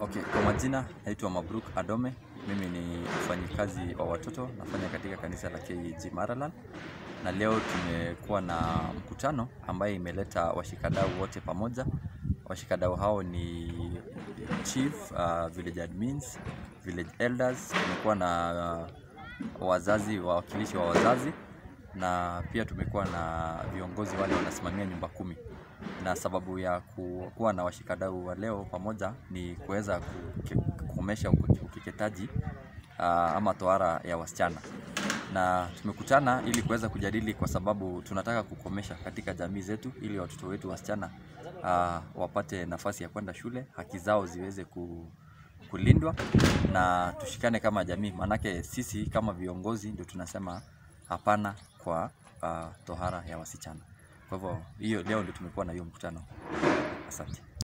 Okay, kwa majina naitwa Mabruk Adome. Mimi ni mfanyikazi wa watoto, nafanya katika kanisa la KG Maraland, na leo tumekuwa na mkutano ambaye imeleta washikadau wote pamoja. Washikadau hao ni chief, uh, village admins, village elders, tumekuwa na uh, wazazi, wawakilishi wa wazazi na pia tumekuwa na viongozi wale wanasimamia nyumba kumi na sababu ya ku- kuwa na washikadau wa leo pamoja ni kuweza kuke- kukomesha uke- ukeketaji uh, ama tohara ya wasichana, na tumekutana ili kuweza kujadili, kwa sababu tunataka kukomesha katika jamii zetu, ili watoto wetu wasichana uh, wapate nafasi ya kwenda shule, haki zao ziweze ku, kulindwa na tushikane kama jamii, maanake sisi kama viongozi ndio tunasema hapana kwa uh, tohara ya wasichana. Kwa hivyo hiyo leo ndio tumekuwa na hiyo mkutano. Asante.